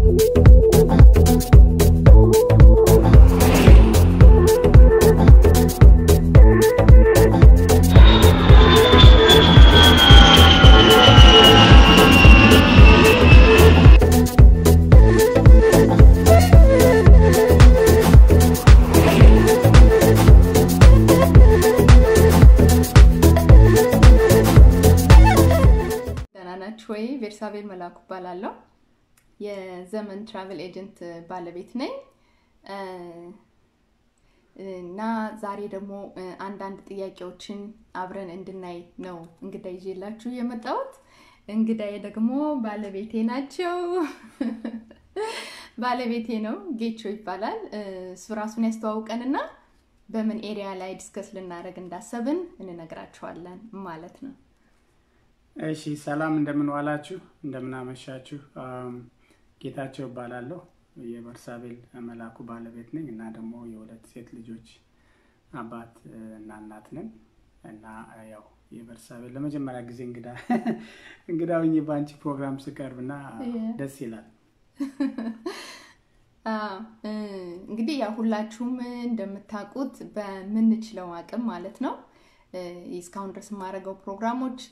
ደህና ናችሁ ወይ? ቤርሳቤል መላኩ እባላለሁ። የዘመን ትራቨል ኤጀንት ባለቤት ነኝ እና ዛሬ ደግሞ አንዳንድ ጥያቄዎችን አብረን እንድናይ ነው እንግዳ ይዤላችሁ የመጣሁት። እንግዳዬ ደግሞ ባለቤቴ ናቸው። ባለቤቴ ነው፣ ጌቾ ይባላል። እሱ ራሱን ያስተዋውቀንና በምን ኤሪያ ላይ ዲስከስ ልናደርግ እንዳሰብን እንነግራችኋለን ማለት ነው። እሺ ሰላም እንደምን ዋላችሁ፣ እንደምን አመሻችሁ። ጌታቸው እባላለሁ የበርሳቤል መላኩ ባለቤት ነኝ እና ደግሞ የሁለት ሴት ልጆች አባት እና እናት ነን እና ያው የበርሳቤል ለመጀመሪያ ጊዜ እንግዳ እንግዳ ሆኜ በአንቺ ፕሮግራም ስቀርብ እና ደስ ይላል። እንግዲህ ያው ሁላችሁም እንደምታውቁት በምንችለው አቅም ማለት ነው እስካሁን ድረስ የማደርገው ፕሮግራሞች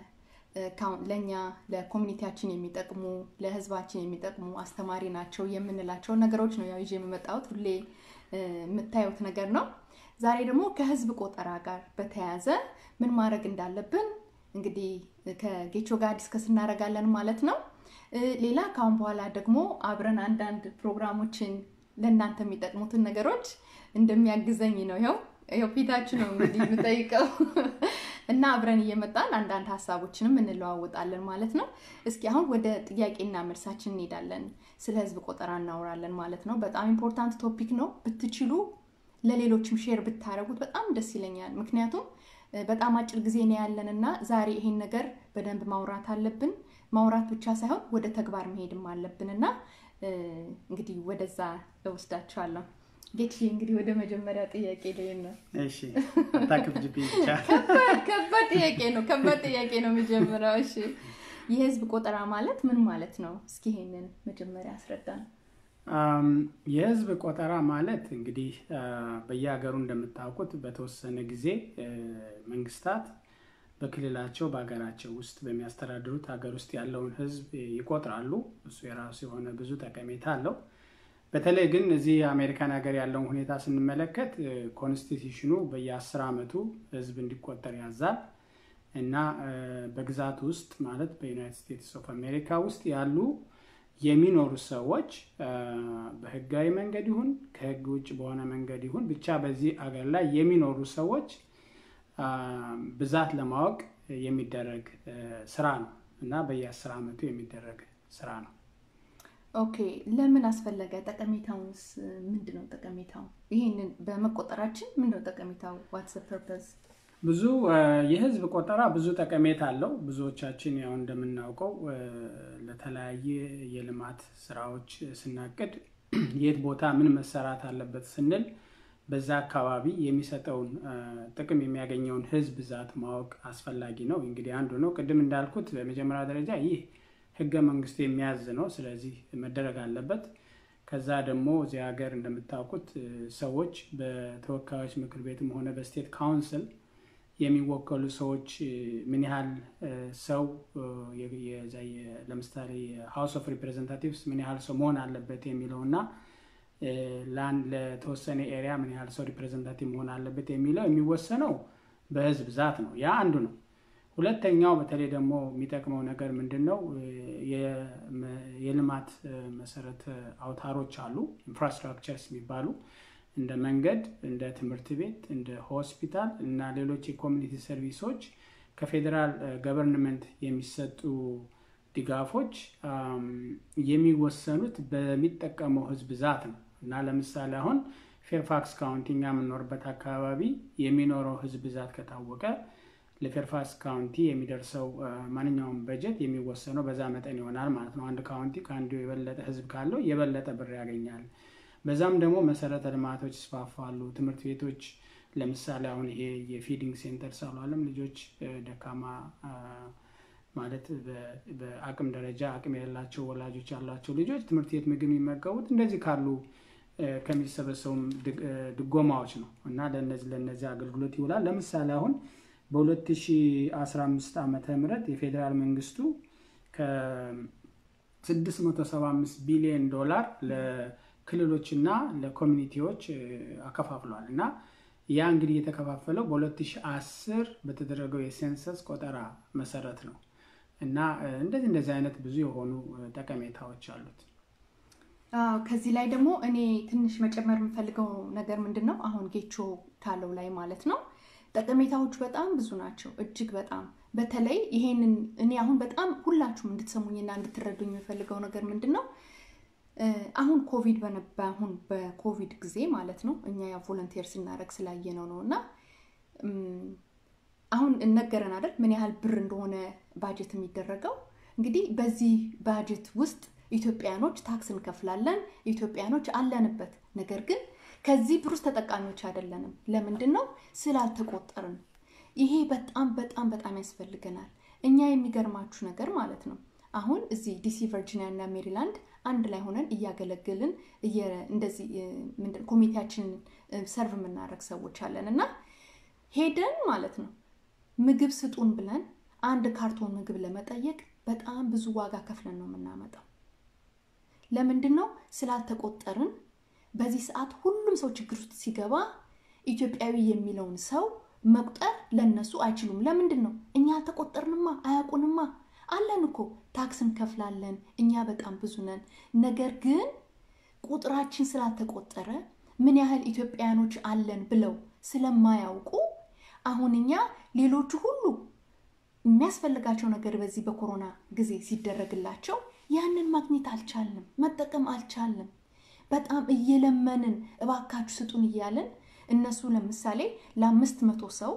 ለእኛ ለኮሚኒቲያችን የሚጠቅሙ ለህዝባችን የሚጠቅሙ አስተማሪ ናቸው የምንላቸው ነገሮች ነው ያው ይዤ የምመጣሁት። ሁሌ የምታዩት ነገር ነው። ዛሬ ደግሞ ከህዝብ ቆጠራ ጋር በተያያዘ ምን ማድረግ እንዳለብን እንግዲህ ከጌቾ ጋር ዲስከስ እናደርጋለን ማለት ነው። ሌላ ከአሁን በኋላ ደግሞ አብረን አንዳንድ ፕሮግራሞችን ለእናንተ የሚጠቅሙትን ነገሮች እንደሚያግዘኝ ነው ይኸው ይኸው ፊታችሁ ነው እንግዲህ የምጠይቀው እና አብረን እየመጣን አንዳንድ ሀሳቦችንም እንለዋወጣለን ማለት ነው። እስኪ አሁን ወደ ጥያቄና መልሳችን እንሄዳለን። ስለ ህዝብ ቆጠራ እናወራለን ማለት ነው። በጣም ኢምፖርታንት ቶፒክ ነው። ብትችሉ ለሌሎችም ሼር ብታደረጉት በጣም ደስ ይለኛል። ምክንያቱም በጣም አጭር ጊዜ ነው ያለን እና ዛሬ ይሄን ነገር በደንብ ማውራት አለብን። ማውራት ብቻ ሳይሆን ወደ ተግባር መሄድም አለብን እና እንግዲህ ወደዛ እወስዳችኋለሁ። ጌች እንግዲህ ወደ መጀመሪያ ጥያቄ ላይ ነው። እሺ አታክብጅብኝ ብቻ። ከባድ ጥያቄ ነው። ከባድ ጥያቄ ነው የሚጀምረው። እሺ የህዝብ ቆጠራ ማለት ምን ማለት ነው? እስኪ ይሄንን መጀመሪያ አስረዳን። የህዝብ ቆጠራ ማለት እንግዲህ በየሀገሩ እንደምታውቁት በተወሰነ ጊዜ መንግስታት በክልላቸው በሀገራቸው ውስጥ በሚያስተዳድሩት ሀገር ውስጥ ያለውን ህዝብ ይቆጥራሉ። እሱ የራሱ የሆነ ብዙ ጠቀሜታ አለው። በተለይ ግን እዚህ የአሜሪካን ሀገር ያለውን ሁኔታ ስንመለከት ኮንስቲቱሽኑ በየአስር ዓመቱ ህዝብ እንዲቆጠር ያዛል እና በግዛት ውስጥ ማለት በዩናይትድ ስቴትስ ኦፍ አሜሪካ ውስጥ ያሉ የሚኖሩ ሰዎች በህጋዊ መንገድ ይሁን ከህግ ውጭ በሆነ መንገድ ይሁን ብቻ በዚህ አገር ላይ የሚኖሩ ሰዎች ብዛት ለማወቅ የሚደረግ ስራ ነው እና በየአስር ዓመቱ የሚደረግ ስራ ነው። ኦኬ፣ ለምን አስፈለገ? ጠቀሜታውስ ምንድን ነው? ጠቀሜታው ይህንን በመቆጠራችን ምንድን ነው ጠቀሜታው? ዋትስ ፐርፐዝ? ብዙ የህዝብ ቆጠራ ብዙ ጠቀሜታ አለው። ብዙዎቻችን ያው እንደምናውቀው ለተለያየ የልማት ስራዎች ስናቅድ የት ቦታ ምን መሰራት አለበት ስንል በዛ አካባቢ የሚሰጠውን ጥቅም የሚያገኘውን ህዝብ ብዛት ማወቅ አስፈላጊ ነው። እንግዲህ አንዱ ነው። ቅድም እንዳልኩት በመጀመሪያ ደረጃ ይህ ህገ መንግስቱ የሚያዝ ነው። ስለዚህ መደረግ አለበት። ከዛ ደግሞ እዚህ ሀገር እንደምታውቁት ሰዎች በተወካዮች ምክር ቤትም ሆነ በስቴት ካውንስል የሚወከሉ ሰዎች ምን ያህል ሰው ለምሳሌ የሃውስ ኦፍ ሪፕሬዘንታቲቭስ ምን ያህል ሰው መሆን አለበት የሚለው እና ለተወሰነ ኤሪያ ምን ያህል ሰው ሪፕሬዘንታቲቭ መሆን አለበት የሚለው የሚወሰነው በህዝብ ብዛት ነው። ያ አንዱ ነው። ሁለተኛው በተለይ ደግሞ የሚጠቅመው ነገር ምንድን ነው? የልማት መሰረተ አውታሮች አሉ፣ ኢንፍራስትራክቸርስ የሚባሉ እንደ መንገድ፣ እንደ ትምህርት ቤት፣ እንደ ሆስፒታል እና ሌሎች የኮሚኒቲ ሰርቪሶች ከፌዴራል ገቨርንመንት የሚሰጡ ድጋፎች የሚወሰኑት በሚጠቀመው ህዝብ ብዛት ነው እና ለምሳሌ አሁን ፌርፋክስ ካውንቲ እኛ የምንኖርበት አካባቢ የሚኖረው ህዝብ ብዛት ከታወቀ ለፌርፋክስ ካውንቲ የሚደርሰው ማንኛውም በጀት የሚወሰነው በዛ መጠን ይሆናል ማለት ነው። አንድ ካውንቲ ከአንዱ የበለጠ ህዝብ ካለው የበለጠ ብር ያገኛል። በዛም ደግሞ መሰረተ ልማቶች ይስፋፋሉ። ትምህርት ቤቶች ለምሳሌ አሁን ይሄ የፊዲንግ ሴንተር ሳሏለም ልጆች ደካማ ማለት በአቅም ደረጃ አቅም የሌላቸው ወላጆች ያሏቸው ልጆች ትምህርት ቤት ምግብ የሚመገቡት እንደዚህ ካሉ ከሚሰበሰቡም ድጎማዎች ነው እና ለነዚህ ለነዚህ አገልግሎት ይውላል። ለምሳሌ አሁን በ2015 ዓመተ ምህረት የፌዴራል መንግስቱ ከ675 ቢሊዮን ዶላር ለክልሎችና ለኮሚኒቲዎች አከፋፍሏል እና ያ እንግዲህ የተከፋፈለው በ2010 በተደረገው የሴንሰስ ቆጠራ መሰረት ነው እና እንደዚህ እንደዚህ አይነት ብዙ የሆኑ ጠቀሜታዎች አሉት። ከዚህ ላይ ደግሞ እኔ ትንሽ መጨመር የምፈልገው ነገር ምንድን ነው፣ አሁን ጌቾ ካለው ላይ ማለት ነው ጠቀሜታዎቹ በጣም ብዙ ናቸው፣ እጅግ በጣም በተለይ ይሄንን እኔ አሁን በጣም ሁላችሁም እንድትሰሙኝና እንድትረዱኝ የምፈልገው ነገር ምንድን ነው አሁን ኮቪድ አሁን በኮቪድ ጊዜ ማለት ነው እኛ ያ ቮለንቴር ስናደረግ ስላየነው ነው እና አሁን እነገረን አይደል ምን ያህል ብር እንደሆነ ባጀት የሚደረገው እንግዲህ በዚህ ባጀት ውስጥ ኢትዮጵያኖች ታክስ እንከፍላለን ኢትዮጵያኖች አለንበት ነገር ግን ከዚህ ብር ውስጥ ተጠቃሚዎች አይደለንም ለምንድን ነው ስላልተቆጠርን ይሄ በጣም በጣም በጣም ያስፈልገናል እኛ የሚገርማችሁ ነገር ማለት ነው አሁን እዚህ ዲሲ ቨርጂኒያ እና ሜሪላንድ አንድ ላይ ሆነን እያገለገልን እንደዚህ ኮሚቴያችንን ሰርቭ የምናደረግ ሰዎች አለን እና ሄደን ማለት ነው ምግብ ስጡን ብለን አንድ ካርቶን ምግብ ለመጠየቅ በጣም ብዙ ዋጋ ከፍለን ነው የምናመጣው ለምንድን ነው ስላልተቆጠርን በዚህ ሰዓት ሁሉም ሰው ችግር ውስጥ ሲገባ ኢትዮጵያዊ የሚለውን ሰው መቁጠር ለነሱ አይችሉም ለምንድን ነው እኛ አልተቆጠርንማ አያውቁንማ አለን እኮ ታክስ እንከፍላለን እኛ በጣም ብዙ ነን ነገር ግን ቁጥራችን ስላልተቆጠረ ምን ያህል ኢትዮጵያውያኖች አለን ብለው ስለማያውቁ አሁን እኛ ሌሎቹ ሁሉ የሚያስፈልጋቸው ነገር በዚህ በኮሮና ጊዜ ሲደረግላቸው ያንን ማግኘት አልቻልንም መጠቀም አልቻልንም በጣም እየለመንን እባካችሁ ስጡን እያለን እነሱ ለምሳሌ ለአምስት መቶ ሰው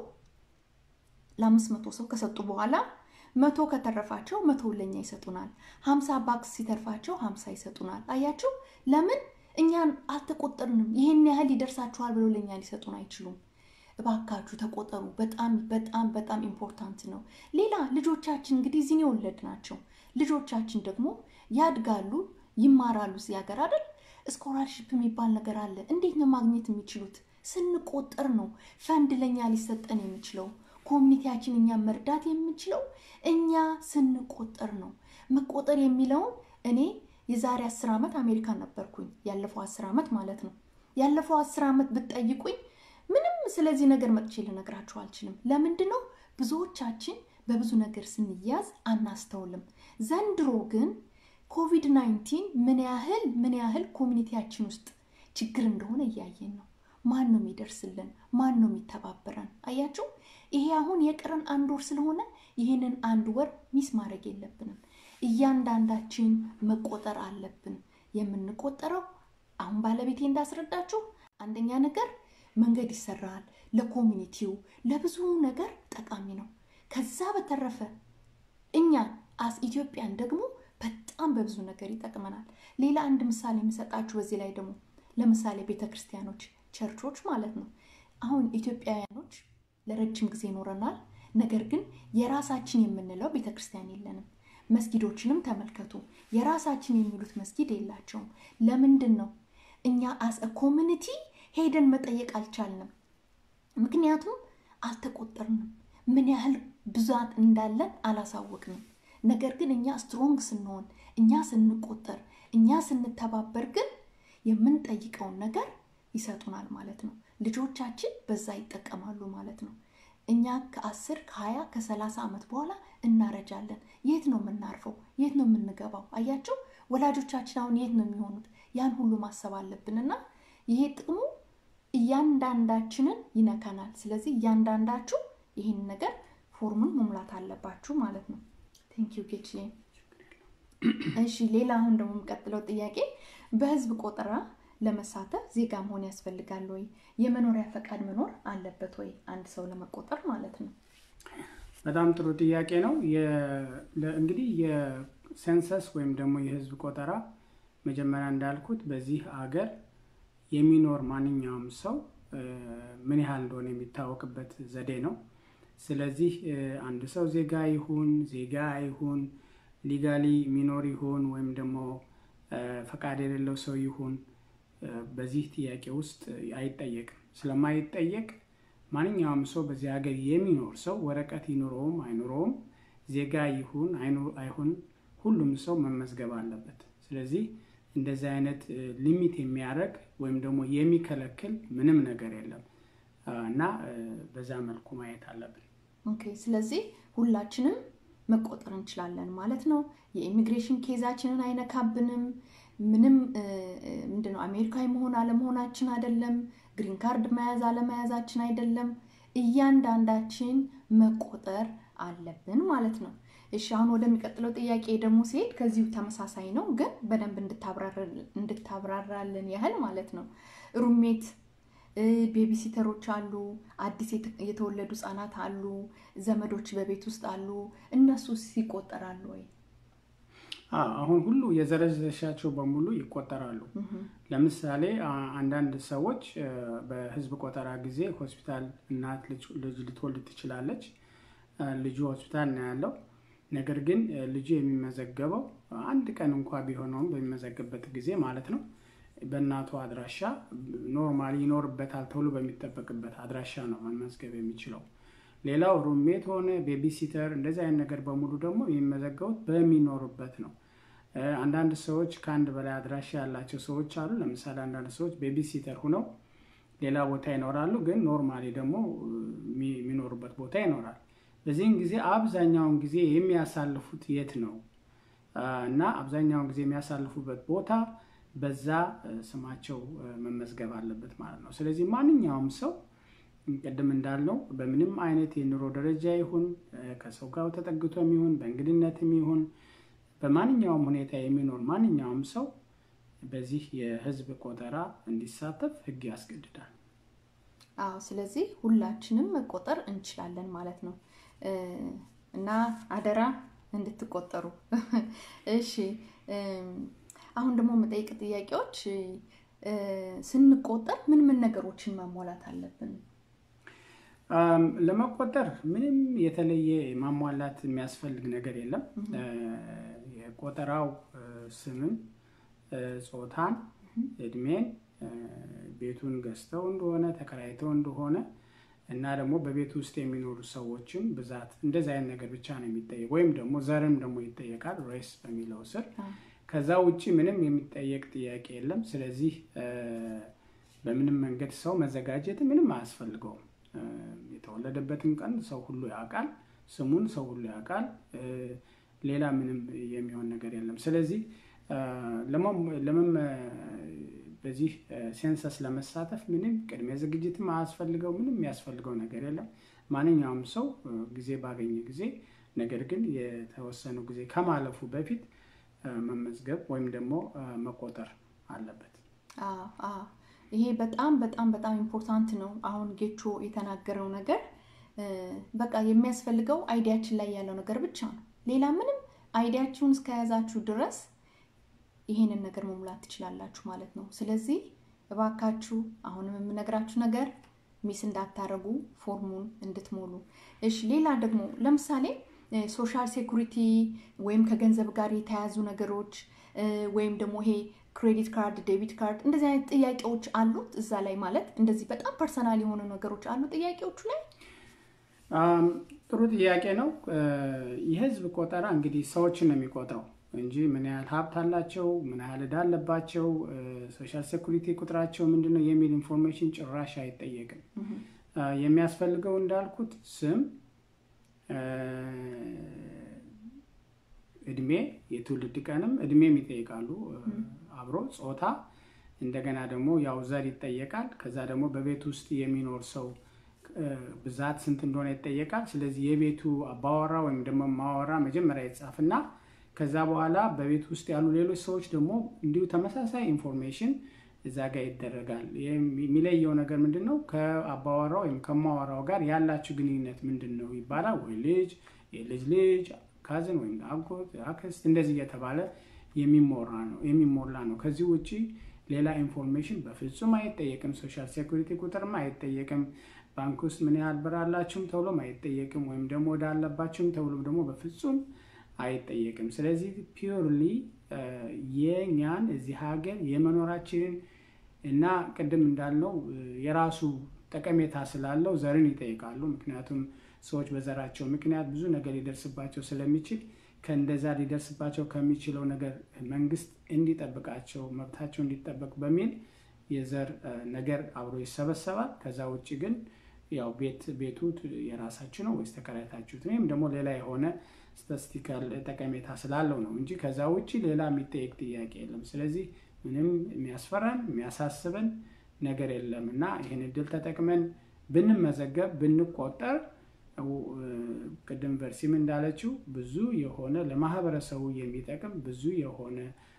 ለአምስት መቶ ሰው ከሰጡ በኋላ መቶ ከተረፋቸው መቶ ለኛ ይሰጡናል ሀምሳ ባክስ ሲተርፋቸው ሀምሳ ይሰጡናል አያችሁ ለምን እኛን አልተቆጠርንም ይህን ያህል ይደርሳችኋል ብሎ ለኛ ሊሰጡን አይችሉም እባካችሁ ተቆጠሩ በጣም በጣም በጣም ኢምፖርታንት ነው ሌላ ልጆቻችን እንግዲህ እዚህን የወለድ ናቸው ልጆቻችን ደግሞ ያድጋሉ ይማራሉ እዚህ ሀገር አይደል ስኮላርሽፕ የሚባል ነገር አለ እንዴት ነው ማግኘት የሚችሉት ስንቆጠር ነው ፈንድ ለኛ ሊሰጠን የሚችለው ኮሚኒቲያችን እኛ መርዳት የምንችለው እኛ ስንቆጠር ነው መቆጠር የሚለውን እኔ የዛሬ አስር ዓመት አሜሪካን ነበርኩኝ ያለፈው አስር ዓመት ማለት ነው ያለፈው አስር ዓመት ብትጠይቁኝ ምንም ስለዚህ ነገር መጥቼ ልነግራችሁ አልችልም ለምንድን ነው ብዙዎቻችን በብዙ ነገር ስንያዝ አናስተውልም ዘንድሮ ግን ኮቪድ 19 ምን ያህል ምን ያህል ኮሚኒቲያችን ውስጥ ችግር እንደሆነ እያየን ነው ማን ነው የሚደርስልን ማን ነው የሚተባበረን አያችሁ ይሄ አሁን የቀረን አንድ ወር ስለሆነ ይህንን አንድ ወር ሚስ ማድረግ የለብንም እያንዳንዳችን መቆጠር አለብን የምንቆጠረው አሁን ባለቤቴ እንዳስረዳችሁ አንደኛ ነገር መንገድ ይሰራል ለኮሚኒቲው ለብዙ ነገር ጠቃሚ ነው ከዛ በተረፈ እኛ አስ ኢትዮጵያን ደግሞ በጣም በብዙ ነገር ይጠቅመናል ሌላ አንድ ምሳሌ የምሰጣችሁ በዚህ ላይ ደግሞ ለምሳሌ ቤተ ክርስቲያኖች ቸርቾች ማለት ነው አሁን ኢትዮጵያውያኖች ለረጅም ጊዜ ይኖረናል ነገር ግን የራሳችን የምንለው ቤተ ክርስቲያን የለንም መስጊዶችንም ተመልከቱ የራሳችን የሚሉት መስጊድ የላቸውም ለምንድን ነው እኛ አስ ኮሚኒቲ ሄደን መጠየቅ አልቻልንም ምክንያቱም አልተቆጠርንም ምን ያህል ብዛት እንዳለን አላሳወቅንም ነገር ግን እኛ ስትሮንግ ስንሆን እኛ ስንቆጠር እኛ ስንተባበር ግን የምንጠይቀውን ነገር ይሰጡናል ማለት ነው ልጆቻችን በዛ ይጠቀማሉ ማለት ነው እኛ ከአስር ከሀያ ከሰላሳ ዓመት በኋላ እናረጃለን የት ነው የምናርፈው የት ነው የምንገባው አያቸው ወላጆቻችን አሁን የት ነው የሚሆኑት ያን ሁሉ ማሰብ አለብን እና ይሄ ጥቅሙ እያንዳንዳችንን ይነካናል ስለዚህ እያንዳንዳችሁ ይህን ነገር ፎርሙን መሙላት አለባችሁ ማለት ነው ቴንኪዩ ጌች እሺ ሌላ አሁን ደግሞ የምቀጥለው ጥያቄ በህዝብ ቆጠራ ለመሳተፍ ዜጋ መሆን ያስፈልጋል ወይ የመኖሪያ ፈቃድ መኖር አለበት ወይ አንድ ሰው ለመቆጠር ማለት ነው በጣም ጥሩ ጥያቄ ነው እንግዲህ የሴንሰስ ወይም ደግሞ የህዝብ ቆጠራ መጀመሪያ እንዳልኩት በዚህ አገር የሚኖር ማንኛውም ሰው ምን ያህል እንደሆነ የሚታወቅበት ዘዴ ነው ስለዚህ አንድ ሰው ዜጋ ይሁን ዜጋ አይሁን ሊጋሊ ሚኖር ይሁን ወይም ደግሞ ፈቃድ የሌለው ሰው ይሁን በዚህ ጥያቄ ውስጥ አይጠየቅም። ስለማይጠየቅ ማንኛውም ሰው በዚህ ሀገር የሚኖር ሰው ወረቀት ይኑረውም አይኑረውም ዜጋ ይሁን አይሁን ሁሉም ሰው መመዝገብ አለበት። ስለዚህ እንደዚህ አይነት ሊሚት የሚያደርግ ወይም ደግሞ የሚከለክል ምንም ነገር የለም እና በዛ መልኩ ማየት አለብን። ኦኬ። ስለዚህ ሁላችንም መቆጠር እንችላለን ማለት ነው። የኢሚግሬሽን ኬዛችንን አይነካብንም። ምንም ምንድነው አሜሪካዊ መሆን አለመሆናችን አይደለም። ግሪን ካርድ መያዝ አለመያዛችን አይደለም። እያንዳንዳችን መቆጠር አለብን ማለት ነው። እሺ አሁን ወደሚቀጥለው ጥያቄ ደግሞ ሲሄድ ከዚሁ ተመሳሳይ ነው፣ ግን በደንብ እንድታብራራልን ያህል ማለት ነው። ሩሜት ቤቢሲተሮች አሉ፣ አዲስ የተወለዱ ህጻናት አሉ፣ ዘመዶች በቤት ውስጥ አሉ። እነሱስ ይቆጠራሉ ወይ? አሁን ሁሉ የዘረዘሻቸው በሙሉ ይቆጠራሉ። ለምሳሌ አንዳንድ ሰዎች በህዝብ ቆጠራ ጊዜ ሆስፒታል እናት ልጅ ልትወልድ ትችላለች። ልጁ ሆስፒታል ነው ያለው። ነገር ግን ልጁ የሚመዘገበው አንድ ቀን እንኳ ቢሆነውም በሚመዘግበት ጊዜ ማለት ነው በእናቱ አድራሻ ኖርማሊ ይኖርበታል ተብሎ በሚጠበቅበት አድራሻ ነው መመዝገብ የሚችለው። ሌላው ሩሜት ሆነ ቤቢሲተር እንደዚህ አይነት ነገር በሙሉ ደግሞ የሚመዘገቡት በሚኖሩበት ነው። አንዳንድ ሰዎች ከአንድ በላይ አድራሻ ያላቸው ሰዎች አሉ። ለምሳሌ አንዳንድ ሰዎች ቤቢሲተር ሁነው ሌላ ቦታ ይኖራሉ፣ ግን ኖርማሊ ደግሞ የሚኖሩበት ቦታ ይኖራል። በዚህም ጊዜ አብዛኛውን ጊዜ የሚያሳልፉት የት ነው እና አብዛኛውን ጊዜ የሚያሳልፉበት ቦታ በዛ ስማቸው መመዝገብ አለበት ማለት ነው። ስለዚህ ማንኛውም ሰው ቅድም እንዳልነው በምንም አይነት የኑሮ ደረጃ ይሁን ከሰው ጋር ተጠግቶም ይሁን በእንግድነትም ይሁን በማንኛውም ሁኔታ የሚኖር ማንኛውም ሰው በዚህ የህዝብ ቆጠራ እንዲሳተፍ ህግ ያስገድዳል። አዎ፣ ስለዚህ ሁላችንም መቆጠር እንችላለን ማለት ነው እና አደራ እንድትቆጠሩ። እሺ፣ አሁን ደግሞ መጠይቅ ጥያቄዎች ስንቆጠር ምን ምን ነገሮችን ማሟላት አለብን? ለመቆጠር ምንም የተለየ ማሟላት የሚያስፈልግ ነገር የለም። የቆጠራው ስምን፣ ጾታን፣ እድሜን፣ ቤቱን ገዝተው እንደሆነ ተከራይተው እንደሆነ እና ደግሞ በቤት ውስጥ የሚኖሩ ሰዎችን ብዛት እንደዚህ አይነት ነገር ብቻ ነው የሚጠየቅ። ወይም ደግሞ ዘርም ደግሞ ይጠየቃል ሬስ በሚለው ስር። ከዛ ውጭ ምንም የሚጠየቅ ጥያቄ የለም። ስለዚህ በምንም መንገድ ሰው መዘጋጀት ምንም አያስፈልገውም። የተወለደበትን ቀን ሰው ሁሉ ያውቃል። ስሙን ሰው ሁሉ ያውቃል። ሌላ ምንም የሚሆን ነገር የለም። ስለዚህ በዚህ ሴንሰስ ለመሳተፍ ምንም ቅድሚያ ዝግጅትም አያስፈልገው። ምንም የሚያስፈልገው ነገር የለም። ማንኛውም ሰው ጊዜ ባገኘ ጊዜ ነገር ግን የተወሰነው ጊዜ ከማለፉ በፊት መመዝገብ ወይም ደግሞ መቆጠር አለበት። ይሄ በጣም በጣም በጣም ኢምፖርታንት ነው። አሁን ጌቾ የተናገረው ነገር በቃ የሚያስፈልገው አይዲያችን ላይ ያለው ነገር ብቻ ነው። ሌላ ምንም አይዲያችሁን እስከያዛችሁ ድረስ ይሄንን ነገር መሙላት ትችላላችሁ ማለት ነው። ስለዚህ እባካችሁ አሁንም የምነግራችሁ ነገር ሚስ እንዳታረጉ ፎርሙን እንድትሞሉ። እሺ፣ ሌላ ደግሞ ለምሳሌ ሶሻል ሴኩሪቲ ወይም ከገንዘብ ጋር የተያያዙ ነገሮች ወይም ደግሞ ይሄ ክሬዲት ካርድ፣ ዴቢት ካርድ እንደዚህ አይነት ጥያቄዎች አሉት እዛ ላይ ማለት እንደዚህ በጣም ፐርሰናል የሆኑ ነገሮች አሉ ጥያቄዎቹ ላይ። ጥሩ ጥያቄ ነው። የህዝብ ቆጠራ እንግዲህ ሰዎችን ነው የሚቆጥረው እንጂ ምን ያህል ሀብት አላቸው፣ ምን ያህል ዕዳ አለባቸው፣ ሶሻል ሴኩሪቲ ቁጥራቸው ምንድን ነው የሚል ኢንፎርሜሽን ጭራሽ አይጠየቅም። የሚያስፈልገው እንዳልኩት ስም፣ እድሜ፣ የትውልድ ቀንም እድሜም ይጠይቃሉ አብሮ ጾታ፣ እንደገና ደግሞ ያው ዘር ይጠየቃል። ከዛ ደግሞ በቤት ውስጥ የሚኖር ሰው ብዛት ስንት እንደሆነ ይጠየቃል። ስለዚህ የቤቱ አባወራ ወይም ደግሞ ማወራ መጀመሪያ ይጻፍና ከዛ በኋላ በቤት ውስጥ ያሉ ሌሎች ሰዎች ደግሞ እንዲሁ ተመሳሳይ ኢንፎርሜሽን እዛ ጋር ይደረጋል። የሚለየው ነገር ምንድን ነው? ከአባወራው ወይም ከማወራው ጋር ያላችሁ ግንኙነት ምንድን ነው ይባላል። ወይ ልጅ፣ የልጅ ልጅ፣ ካዝን ወይም አጎት፣ አክስት እንደዚህ እየተባለ የሚሞላ ነው። ከዚህ ውጭ ሌላ ኢንፎርሜሽን በፍጹም አይጠየቅም። ሶሻል ሴኩሪቲ ቁጥርም አይጠየቅም። ባንክ ውስጥ ምን ያህል ብር አላችሁም ተብሎም አይጠየቅም። ወይም ደግሞ ወደ አለባችሁም ተብሎ ደግሞ በፍጹም አይጠየቅም። ስለዚህ ፒውርሊ የኛን እዚህ ሀገር የመኖራችንን እና ቅድም እንዳልነው የራሱ ጠቀሜታ ስላለው ዘርን ይጠይቃሉ። ምክንያቱም ሰዎች በዘራቸው ምክንያት ብዙ ነገር ሊደርስባቸው ስለሚችል ከእንደዛ ሊደርስባቸው ከሚችለው ነገር መንግስት እንዲጠብቃቸው መብታቸው እንዲጠበቅ በሚል የዘር ነገር አብሮ ይሰበሰባል። ከዛ ውጭ ግን ያው ቤት ቤቱ የራሳችሁ ነው ወይስ ተከራይታችሁት ወይም ደግሞ ሌላ የሆነ ስታቲስቲካል ጠቀሜታ ስላለው ነው እንጂ ከዛ ውጭ ሌላ የሚጠየቅ ጥያቄ የለም። ስለዚህ ምንም የሚያስፈራን የሚያሳስበን ነገር የለም እና ይህን እድል ተጠቅመን ብንመዘገብ ብንቆጠር ቅድም ቨርሲም እንዳለችው ብዙ የሆነ ለማህበረሰቡ የሚጠቅም ብዙ የሆነ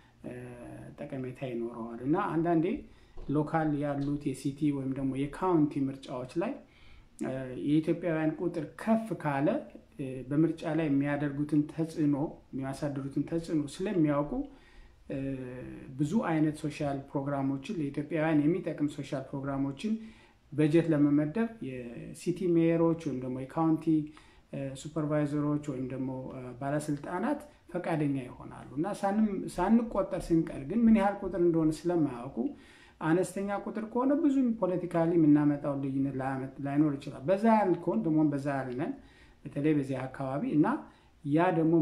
ጠቀሜታ ይኖረዋል እና አንዳንዴ ሎካል ያሉት የሲቲ ወይም ደግሞ የካውንቲ ምርጫዎች ላይ የኢትዮጵያውያን ቁጥር ከፍ ካለ በምርጫ ላይ የሚያደርጉትን ተጽዕኖ የሚያሳድሩትን ተጽዕኖ ስለሚያውቁ ብዙ አይነት ሶሻል ፕሮግራሞችን ለኢትዮጵያውያን የሚጠቅም ሶሻል ፕሮግራሞችን በጀት ለመመደብ የሲቲ ሜየሮች ወይም ደግሞ የካውንቲ ሱፐርቫይዘሮች ወይም ደግሞ ባለስልጣናት ፈቃደኛ ይሆናሉ እና ሳንቆጠር ስንቀር ግን ምን ያህል ቁጥር እንደሆነ ስለማያውቁ አነስተኛ ቁጥር ከሆነ ብዙ ፖለቲካሊ የምናመጣው ልዩነት ላይኖር ይችላል። በዛ ያህል ከሆን ደግሞ በዛ ያህል ነን፣ በተለይ በዚህ አካባቢ እና ያ ደግሞ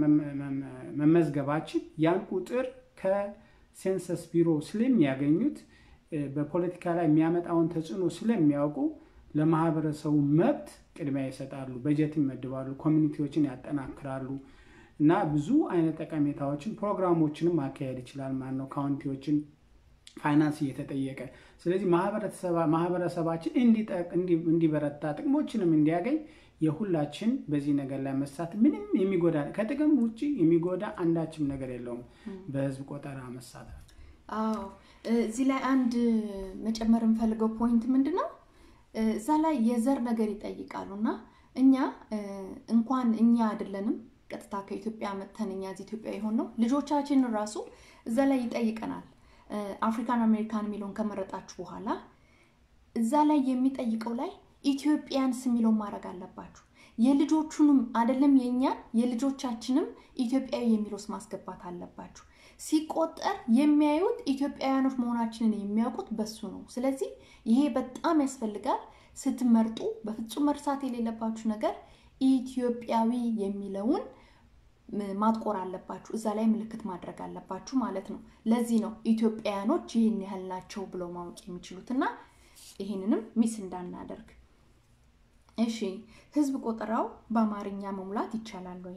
መመዝገባችን ያን ቁጥር ከሴንሰስ ቢሮ ስለሚያገኙት በፖለቲካ ላይ የሚያመጣውን ተጽዕኖ ስለሚያውቁ ለማህበረሰቡ መብት ቅድሚያ ይሰጣሉ፣ በጀት ይመድባሉ፣ ኮሚኒቲዎችን ያጠናክራሉ እና ብዙ አይነት ጠቀሜታዎችን ፕሮግራሞችንም ማካሄድ ይችላል ማለት ነው ካውንቲዎችን ፋይናንስ እየተጠየቀ ስለዚህ ማህበረሰባችን እንዲበረታ ጥቅሞችንም እንዲያገኝ የሁላችን በዚህ ነገር ላይ መሳት ምንም የሚጎዳ ከጥቅም ውጭ የሚጎዳ አንዳችም ነገር የለውም። በህዝብ ቆጠራ መሳተፍ። አዎ እዚህ ላይ አንድ መጨመር የምፈልገው ፖይንት ምንድን ነው? እዛ ላይ የዘር ነገር ይጠይቃሉ እና እኛ እንኳን እኛ አይደለንም ቀጥታ ከኢትዮጵያ መጥተን እኛ እዚህ ኢትዮጵያ የሆን ነው ልጆቻችን ራሱ እዛ ላይ ይጠይቀናል። አፍሪካን አሜሪካን የሚለውን ከመረጣችሁ በኋላ እዛ ላይ የሚጠይቀው ላይ ኢትዮጵያንስ የሚለውን ማድረግ አለባችሁ። የልጆቹንም አይደለም የእኛን የልጆቻችንም ኢትዮጵያዊ የሚለውስ ማስገባት አለባችሁ። ሲቆጠር የሚያዩት ኢትዮጵያውያኖች መሆናችንን የሚያውቁት በሱ ነው። ስለዚህ ይሄ በጣም ያስፈልጋል። ስትመርጡ በፍጹም መርሳት የሌለባችሁ ነገር ኢትዮጵያዊ የሚለውን ማጥቆር አለባችሁ። እዛ ላይ ምልክት ማድረግ አለባችሁ ማለት ነው። ለዚህ ነው ኢትዮጵያውያኖች ይህን ያህል ናቸው ብለው ማወቅ የሚችሉት እና ይህንንም ሚስ እንዳናደርግ። እሺ፣ ህዝብ ቆጠራው በአማርኛ መሙላት ይቻላል ወይ?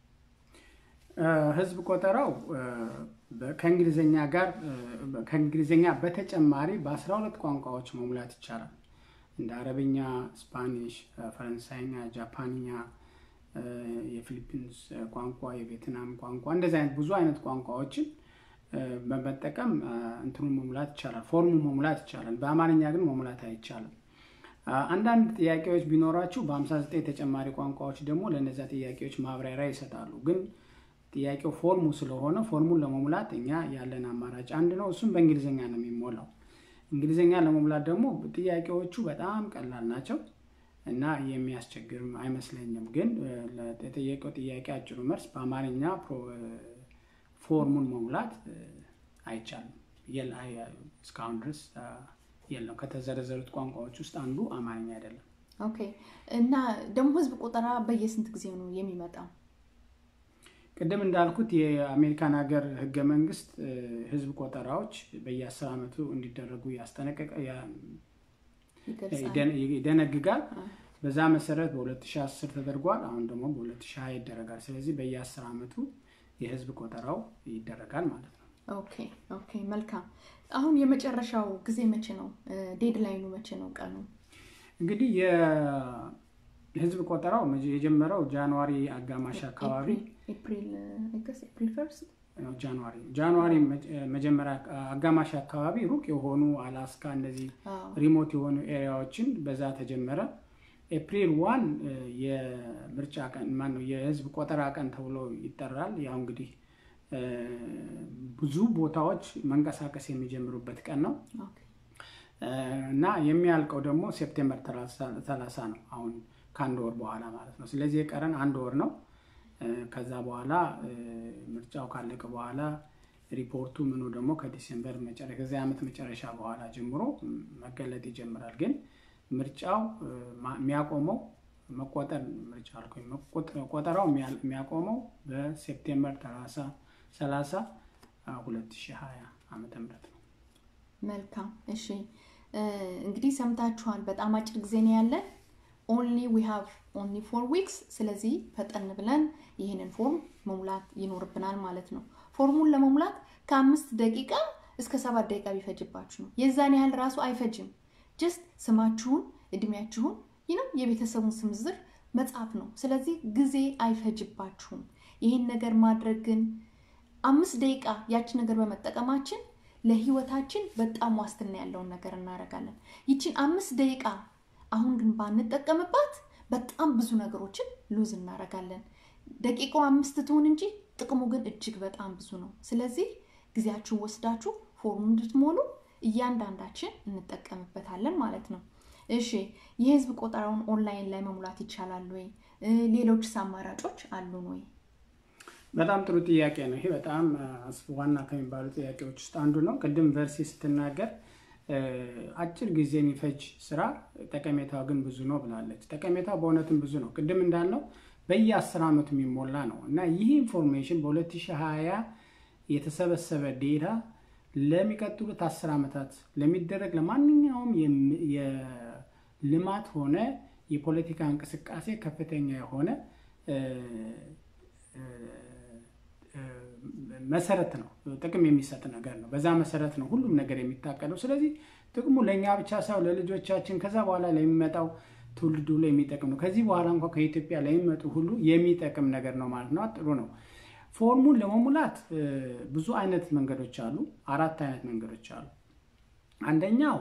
ህዝብ ቆጠራው ከእንግሊዝኛ ጋር ከእንግሊዝኛ በተጨማሪ በአስራ ሁለት ቋንቋዎች መሙላት ይቻላል። እንደ አረብኛ፣ ስፓኒሽ፣ ፈረንሳይኛ፣ ጃፓንኛ የፊሊፒንስ ቋንቋ፣ የቬትናም ቋንቋ እንደዚህ አይነት ብዙ አይነት ቋንቋዎችን በመጠቀም እንትኑን መሙላት ይቻላል። ፎርሙ መሙላት ይቻላል። በአማርኛ ግን መሙላት አይቻልም። አንዳንድ ጥያቄዎች ቢኖራችሁ በ59 ተጨማሪ ቋንቋዎች ደግሞ ለእነዚያ ጥያቄዎች ማብራሪያ ይሰጣሉ። ግን ጥያቄው ፎርሙ ስለሆነ ፎርሙን ለመሙላት እኛ ያለን አማራጭ አንድ ነው። እሱም በእንግሊዝኛ ነው የሚሞላው። እንግሊዝኛ ለመሙላት ደግሞ ጥያቄዎቹ በጣም ቀላል ናቸው እና የሚያስቸግርም አይመስለኝም። ግን ለተጠየቀው ጥያቄ አጭሩ መልስ በአማርኛ ፎርሙን መሙላት አይቻልም። እስካሁን ድረስ የለም። ከተዘረዘሩት ቋንቋዎች ውስጥ አንዱ አማርኛ አይደለም። ኦኬ። እና ደግሞ ህዝብ ቆጠራ በየስንት ጊዜ ነው የሚመጣው? ቅድም እንዳልኩት የአሜሪካን ሀገር ህገ መንግስት ህዝብ ቆጠራዎች በየአስር ዓመቱ እንዲደረጉ ያስጠነቀቀ ይደነግጋል። በዛ መሰረት በ2010 ተደርጓል። አሁን ደግሞ በ2020 ይደረጋል። ስለዚህ በየ10 ዓመቱ የህዝብ ቆጠራው ይደረጋል ማለት ነው። ኦኬ ኦኬ፣ መልካም። አሁን የመጨረሻው ጊዜ መቼ ነው? ዴድላይኑ መቼ ነው? ቀኑ እንግዲህ የህዝብ ቆጠራው የጀመረው ጃንዋሪ አጋማሽ አካባቢ ኤፕሪል ፈርስት ጃንዋሪ ጃንዋሪ መጀመሪያ አጋማሽ አካባቢ ሩቅ የሆኑ አላስካ እነዚህ ሪሞት የሆኑ ኤሪያዎችን በዛ ተጀመረ። ኤፕሪል ዋን የምርጫ ቀን ማነው የህዝብ ቆጠራ ቀን ተብሎ ይጠራል። ያው እንግዲህ ብዙ ቦታዎች መንቀሳቀስ የሚጀምሩበት ቀን ነው። እና የሚያልቀው ደግሞ ሴፕቴምበር 30 ነው። አሁን ከአንድ ወር በኋላ ማለት ነው። ስለዚህ የቀረን አንድ ወር ነው። ከዛ በኋላ ምርጫው ካለቀ በኋላ ሪፖርቱ ምኑ ደግሞ ከዲሴምበር ከዚህ ዓመት መጨረሻ በኋላ ጀምሮ መገለጥ ይጀምራል። ግን ምርጫው የሚያቆመው መቆጠር ምርጫ አልኩኝ ቆጠራው የሚያቆመው በሴፕቴምበር 30 2020 ዓመተ ምህረት ነው። መልካም እሺ፣ እንግዲህ ሰምታችኋል። በጣም አጭር ጊዜ ነው ያለን። ኦንሊ ዊ ሃቭ ኦንሊ ፎር ዊክስ። ስለዚህ ፈጠን ብለን ይህንን ፎርም መሙላት ይኖርብናል ማለት ነው። ፎርሙን ለመሙላት ከአምስት ደቂቃ እስከ ሰባት ደቂቃ ቢፈጅባችሁ ነው። የዛን ያህል ራሱ አይፈጅም። ጀስት ስማችሁን፣ እድሜያችሁን ይነው የቤተሰቡን ስም ዝርዝር መጻፍ ነው። ስለዚህ ጊዜ አይፈጅባችሁም። ይህን ነገር ማድረግ ግን አምስት ደቂቃ ያችን ነገር በመጠቀማችን ለህይወታችን በጣም ዋስትና ያለውን ነገር እናደርጋለን። ይችን አምስት ደቂቃ አሁን ግን ባንጠቀምባት በጣም ብዙ ነገሮችን ሉዝ እናደርጋለን። ደቂቃው አምስት ትሆን እንጂ ጥቅሙ ግን እጅግ በጣም ብዙ ነው። ስለዚህ ጊዜያችሁን ወስዳችሁ ፎርም እንድትሞሉ እያንዳንዳችን እንጠቀምበታለን ማለት ነው። እሺ የህዝብ ቆጠራውን ኦንላይን ላይ መሙላት ይቻላል ወይ? ሌሎችስ አማራጮች አሉን ወይ? በጣም ጥሩ ጥያቄ ነው። ይሄ በጣም ዋና ከሚባሉ ጥያቄዎች ውስጥ አንዱ ነው። ቅድም ቨርሲ ስትናገር አጭር ጊዜ የሚፈጅ ስራ ጠቀሜታው ግን ብዙ ነው ብላለች። ጠቀሜታው በእውነትም ብዙ ነው። ቅድም እንዳልነው በየአስር ዓመቱ የሚሞላ ነው እና ይህ ኢንፎርሜሽን በ2020 የተሰበሰበ ዴታ ለሚቀጥሉት አስር ዓመታት ለሚደረግ ለማንኛውም የልማት ሆነ የፖለቲካ እንቅስቃሴ ከፍተኛ የሆነ መሰረት ነው፣ ጥቅም የሚሰጥ ነገር ነው። በዛ መሰረት ነው ሁሉም ነገር የሚታቀደው። ስለዚህ ጥቅሙ ለእኛ ብቻ ሳይሆን ለልጆቻችን፣ ከዛ በኋላ ለሚመጣው ትውልድ ሁሉ የሚጠቅም ነው። ከዚህ በኋላ እንኳ ከኢትዮጵያ ለሚመጡ ሁሉ የሚጠቅም ነገር ነው ማለት ነው። ጥሩ ነው። ፎርሙን ለመሙላት ብዙ አይነት መንገዶች አሉ። አራት አይነት መንገዶች አሉ። አንደኛው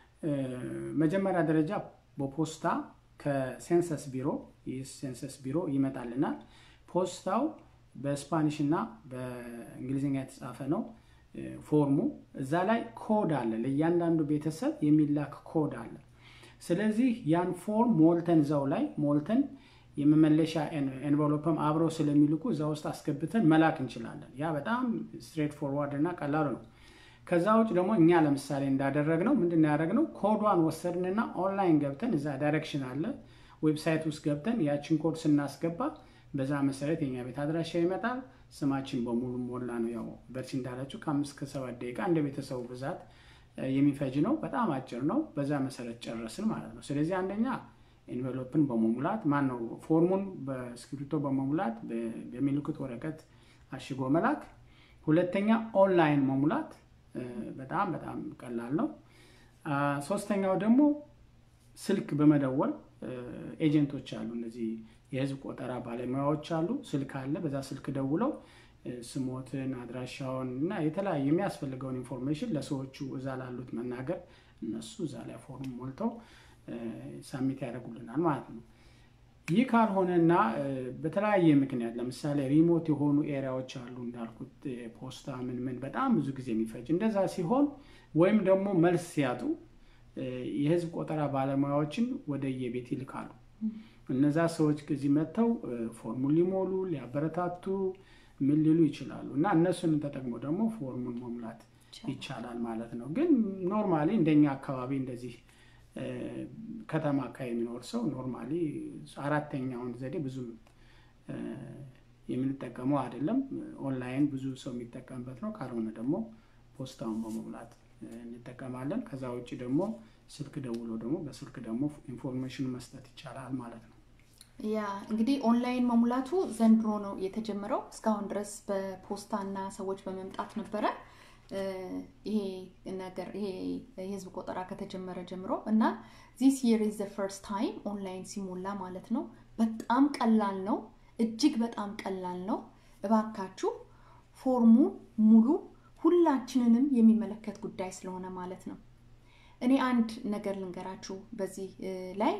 መጀመሪያ ደረጃ በፖስታ ከሴንሰስ ቢሮ የሴንሰስ ቢሮ ይመጣልናል። ፖስታው በስፓኒሽ እና በእንግሊዝኛ የተጻፈ ነው ፎርሙ። እዛ ላይ ኮድ አለ፣ ለእያንዳንዱ ቤተሰብ የሚላክ ኮድ አለ። ስለዚህ ያን ፎርም ሞልተን እዛው ላይ ሞልተን የመመለሻ ኤንቨሎፕም አብረው ስለሚልኩ እዛ ውስጥ አስገብተን መላክ እንችላለን። ያ በጣም ስትሬት ፎርዋርድ እና ቀላሉ ነው። ከዛ ውጭ ደግሞ እኛ ለምሳሌ እንዳደረግነው ምንድን ነው ያደረግነው? ኮዷን ወሰድንና ኦንላይን ገብተን እዛ ዳይሬክሽን አለ ዌብሳይት ውስጥ ገብተን ያችን ኮድ ስናስገባ በዛ መሰረት የኛ ቤት አድራሻ ይመጣል። ስማችን በሙሉ ሞላ ነው። ያው በርቺ እንዳለችው ከአምስት ከሰባት ደቂቃ እንደ ቤተሰቡ ብዛት የሚፈጅ ነው። በጣም አጭር ነው። በዛ መሰረት ጨረስን ማለት ነው። ስለዚህ አንደኛ ኤንቨሎፕን በመሙላት ማን ነው ፎርሙን በእስክሪብቶ በመሙላት በሚልኩት ወረቀት አሽጎ መላክ። ሁለተኛ ኦንላይን መሙላት በጣም በጣም ቀላል ነው። ሶስተኛው ደግሞ ስልክ በመደወል ኤጀንቶች አሉ፣ እነዚህ የህዝብ ቆጠራ ባለሙያዎች አሉ። ስልክ አለ። በዛ ስልክ ደውለው ስሞትን፣ አድራሻውን እና የተለያየ የሚያስፈልገውን ኢንፎርሜሽን ለሰዎቹ እዛ ላሉት መናገር እነሱ እዛ ላይ ፎርም ሞልተው ሳሚት ያደርጉልናል ማለት ነው። ይህ ካልሆነና በተለያየ ምክንያት ለምሳሌ ሪሞት የሆኑ ኤሪያዎች አሉ እንዳልኩት ፖስታ ምን ምን በጣም ብዙ ጊዜ የሚፈጅ እንደዛ ሲሆን ወይም ደግሞ መልስ ሲያጡ የህዝብ ቆጠራ ባለሙያዎችን ወደ የቤት ይልካሉ። እነዛ ሰዎች ከዚህ መጥተው ፎርሙን ሊሞሉ ሊያበረታቱ ምን ሊሉ ይችላሉ እና እነሱን ተጠቅሞ ደግሞ ፎርሙን መሙላት ይቻላል ማለት ነው። ግን ኖርማሊ እንደኛ አካባቢ እንደዚህ ከተማ አካባቢ የሚኖር ሰው ኖርማሊ አራተኛውን ዘዴ ብዙም የምንጠቀመው አይደለም። ኦንላይን ብዙ ሰው የሚጠቀምበት ነው። ካልሆነ ደግሞ ፖስታውን በመሙላት እንጠቀማለን። ከዛ ውጭ ደግሞ ስልክ ደውሎ ደግሞ በስልክ ደግሞ ኢንፎርሜሽን መስጠት ይቻላል ማለት ነው። ያ እንግዲህ ኦንላይን መሙላቱ ዘንድሮ ነው የተጀመረው። እስካሁን ድረስ በፖስታ እና ሰዎች በመምጣት ነበረ ይሄ ነገር ይሄ የህዝብ ቆጠራ ከተጀመረ ጀምሮ እና ዚስ የር ኢዝ ዘ ፈርስት ታይም ኦንላይን ሲሞላ ማለት ነው። በጣም ቀላል ነው፣ እጅግ በጣም ቀላል ነው። እባካችሁ ፎርሙ ሙሉ ሁላችንንም የሚመለከት ጉዳይ ስለሆነ ማለት ነው። እኔ አንድ ነገር ልንገራችሁ በዚህ ላይ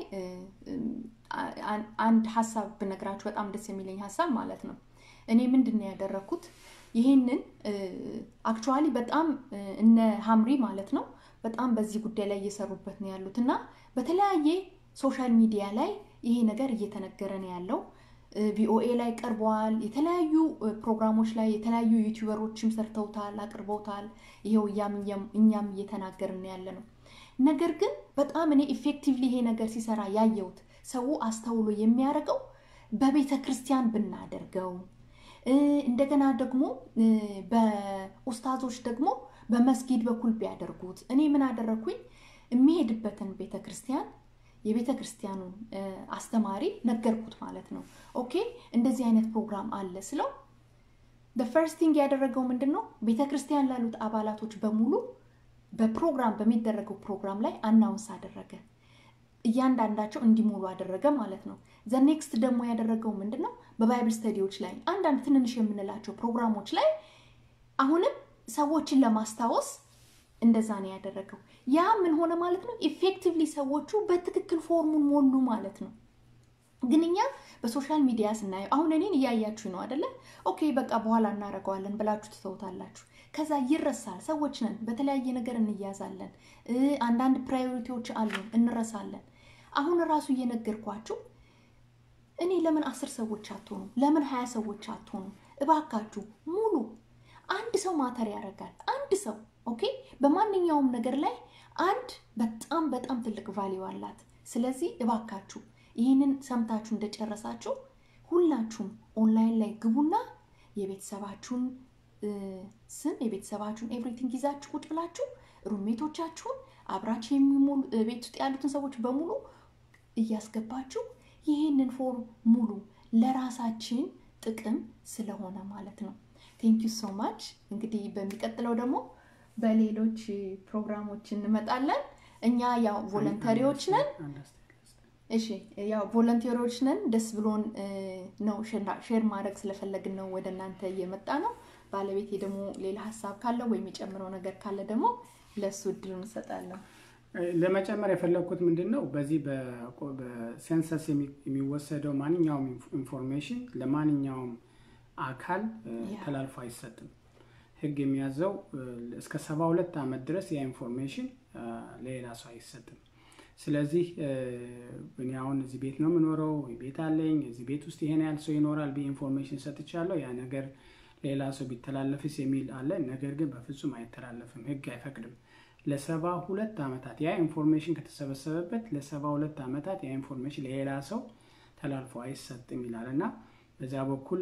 አንድ ሀሳብ ብነግራችሁ በጣም ደስ የሚለኝ ሀሳብ ማለት ነው። እኔ ምንድን ነው ያደረግኩት ይህንን አክቹዋሊ በጣም እነ ሀምሪ ማለት ነው በጣም በዚህ ጉዳይ ላይ እየሰሩበት ነው ያሉት እና በተለያየ ሶሻል ሚዲያ ላይ ይሄ ነገር እየተነገረ ነው ያለው። ቪኦኤ ላይ ቀርበዋል። የተለያዩ ፕሮግራሞች ላይ የተለያዩ ዩቲዩበሮችም ሰርተውታል፣ አቅርበውታል። ይሄው እኛም እየተናገርን ያለ ነው። ነገር ግን በጣም እኔ ኢፌክቲቭሊ ይሄ ነገር ሲሰራ ያየሁት ሰው አስተውሎ የሚያደርገው በቤተ ክርስቲያን ብናደርገው እንደገና ደግሞ በኡስታዞች ደግሞ በመስጊድ በኩል ቢያደርጉት። እኔ ምን አደረግኩኝ? የሚሄድበትን ቤተ ክርስቲያን የቤተ ክርስቲያኑን አስተማሪ ነገርኩት ማለት ነው። ኦኬ እንደዚህ አይነት ፕሮግራም አለ ስለው ፈርስት ቲንግ ያደረገው ምንድን ነው? ቤተ ክርስቲያን ላሉት አባላቶች በሙሉ በፕሮግራም በሚደረገው ፕሮግራም ላይ አናውንስ አደረገ። እያንዳንዳቸው እንዲሞሉ አደረገ ማለት ነው። ዘ ኔክስት ደግሞ ያደረገው ምንድን ነው? በባይብል ስተዲዎች ላይ አንዳንድ ትንንሽ የምንላቸው ፕሮግራሞች ላይ አሁንም ሰዎችን ለማስታወስ እንደዛ ነው ያደረገው። ያ ምን ሆነ ማለት ነው? ኢፌክቲቭሊ ሰዎቹ በትክክል ፎርሙን ሞሉ ማለት ነው። ግን እኛ በሶሻል ሚዲያ ስናየው አሁን እኔን እያያችሁ ነው አደለ? ኦኬ በቃ በኋላ እናደርገዋለን ብላችሁ ትተውታላችሁ። ከዛ ይረሳል። ሰዎች ነን፣ በተለያየ ነገር እንያዛለን። አንዳንድ ፕራዮሪቲዎች አሉን፣ እንረሳለን። አሁን ራሱ እየነገርኳችሁ እኔ ለምን አስር ሰዎች አትሆኑ? ለምን ሀያ ሰዎች አትሆኑ? እባካችሁ ሙሉ አንድ ሰው ማተር ያደርጋል። አንድ ሰው ኦኬ። በማንኛውም ነገር ላይ አንድ በጣም በጣም ትልቅ ቫሊዩ አላት። ስለዚህ እባካችሁ ይህንን ሰምታችሁ እንደጨረሳችሁ ሁላችሁም ኦንላይን ላይ ግቡና የቤተሰባችሁን ስም የቤተሰባችሁን ኤቭሪቲንግ ይዛችሁ ቁጭ ብላችሁ ሩሜቶቻችሁን አብራችሁ የሚሞሉ ቤት ውስጥ ያሉትን ሰዎች በሙሉ እያስገባችሁ ይህንን ፎርም ሙሉ ለራሳችን ጥቅም ስለሆነ ማለት ነው። ቴንክ ዩ ሶ ማች። እንግዲህ በሚቀጥለው ደግሞ በሌሎች ፕሮግራሞች እንመጣለን። እኛ ያው ቮለንተሪዎች ነን። እሺ ያው ቮለንቴሮች ነን። ደስ ብሎን ነው ሼር ማድረግ ስለፈለግን ነው ወደ እናንተ እየመጣ ነው። ባለቤቴ ደግሞ ሌላ ሀሳብ ካለ ወይም የጨምረው ነገር ካለ ደግሞ ለእሱ እድል እንሰጣለሁ። ለመጨመር የፈለግኩት ምንድን ነው፣ በዚህ በሴንሰስ የሚወሰደው ማንኛውም ኢንፎርሜሽን ለማንኛውም አካል ተላልፎ አይሰጥም። ሕግ የሚያዘው እስከ ሰባ ሁለት ዓመት ድረስ ያ ኢንፎርሜሽን ለሌላ ሰው አይሰጥም። ስለዚህ እኔ አሁን እዚህ ቤት ነው የምኖረው፣ ቤት አለኝ፣ እዚህ ቤት ውስጥ ይሄን ያህል ሰው ይኖራል ብዬ ኢንፎርሜሽን ሰጥቻለሁ። ያ ነገር ሌላ ሰው ቢተላለፍስ የሚል አለ። ነገር ግን በፍጹም አይተላለፍም፣ ህግ አይፈቅድም። ለሰባ ሁለት ዓመታት ያ ኢንፎርሜሽን ከተሰበሰበበት ለሰባ ሁለት ዓመታት ያ ኢንፎርሜሽን ለሌላ ሰው ተላልፎ አይሰጥም ይላል እና በዚያ በኩል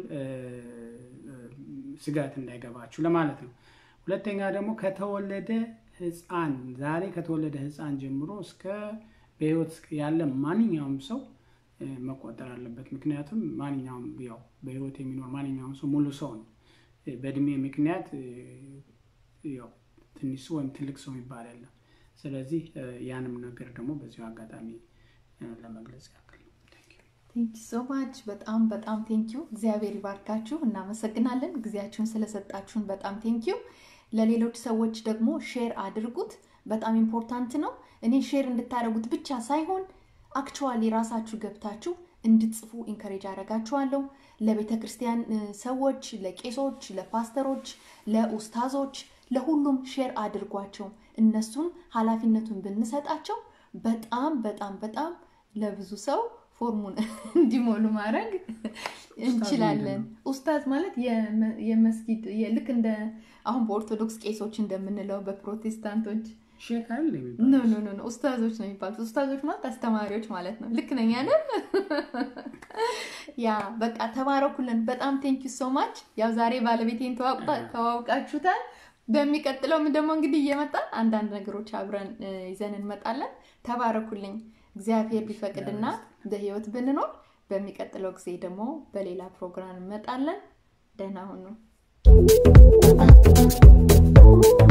ስጋት እንዳይገባችሁ ለማለት ነው። ሁለተኛ ደግሞ ከተወለደ ህፃን ዛሬ ከተወለደ ህፃን ጀምሮ እስከ በህይወት ያለ ማንኛውም ሰው መቆጠር አለበት። ምክንያቱም ማንኛውም ያው በህይወት የሚኖር ማንኛውም ሰው ሙሉ ሰው ነው። በእድሜ ምክንያት ያው ትንሽ ሰው ወይም ትልቅ ሰው የሚባል የለም። ስለዚህ ያንም ነገር ደግሞ በዚሁ አጋጣሚ ለመግለጽ ያክል ነው። ቴንኪ ሶ ማች በጣም በጣም ቴንኪዩ። እግዚአብሔር ይባርካችሁ። እናመሰግናለን ጊዜያችሁን ስለሰጣችሁን በጣም ቴንኪዩ። ለሌሎች ሰዎች ደግሞ ሼር አድርጉት። በጣም ኢምፖርታንት ነው። እኔ ሼር እንድታደርጉት ብቻ ሳይሆን አክቹዋሊ ራሳችሁ ገብታችሁ እንድትጽፉ ኢንከሬጅ አደርጋችኋለሁ። ለቤተ ክርስቲያን ሰዎች፣ ለቄሶች፣ ለፓስተሮች፣ ለኡስታዞች፣ ለሁሉም ሼር አድርጓቸው። እነሱን ኃላፊነቱን ብንሰጣቸው በጣም በጣም በጣም ለብዙ ሰው ፎርሙን እንዲሞሉ ማድረግ እንችላለን። ኡስታዝ ማለት የመስጊድ ልክ እንደ አሁን በኦርቶዶክስ ቄሶች እንደምንለው በፕሮቴስታንቶች ሼክ አይደል ኖ ኖ ኖ ኡስታዞች ነው የሚባሉት። ኡስታዞች ማለት አስተማሪዎች ማለት ነው። ልክ ነኝ አይደል? ያ በቃ ተባረኩልን። በጣም ቴንክ ዩ ሶ ማች። ያው ዛሬ ባለቤቴን ተዋውቃችሁታል። በሚቀጥለውም ደግሞ እንግዲህ እየመጣን አንዳንድ ነገሮች አብረን ይዘን እንመጣለን። ተባረኩልኝ። እግዚአብሔር ቢፈቅድና በህይወት ብንኖር በሚቀጥለው ጊዜ ደግሞ በሌላ ፕሮግራም እንመጣለን። ደህና ሁኑ።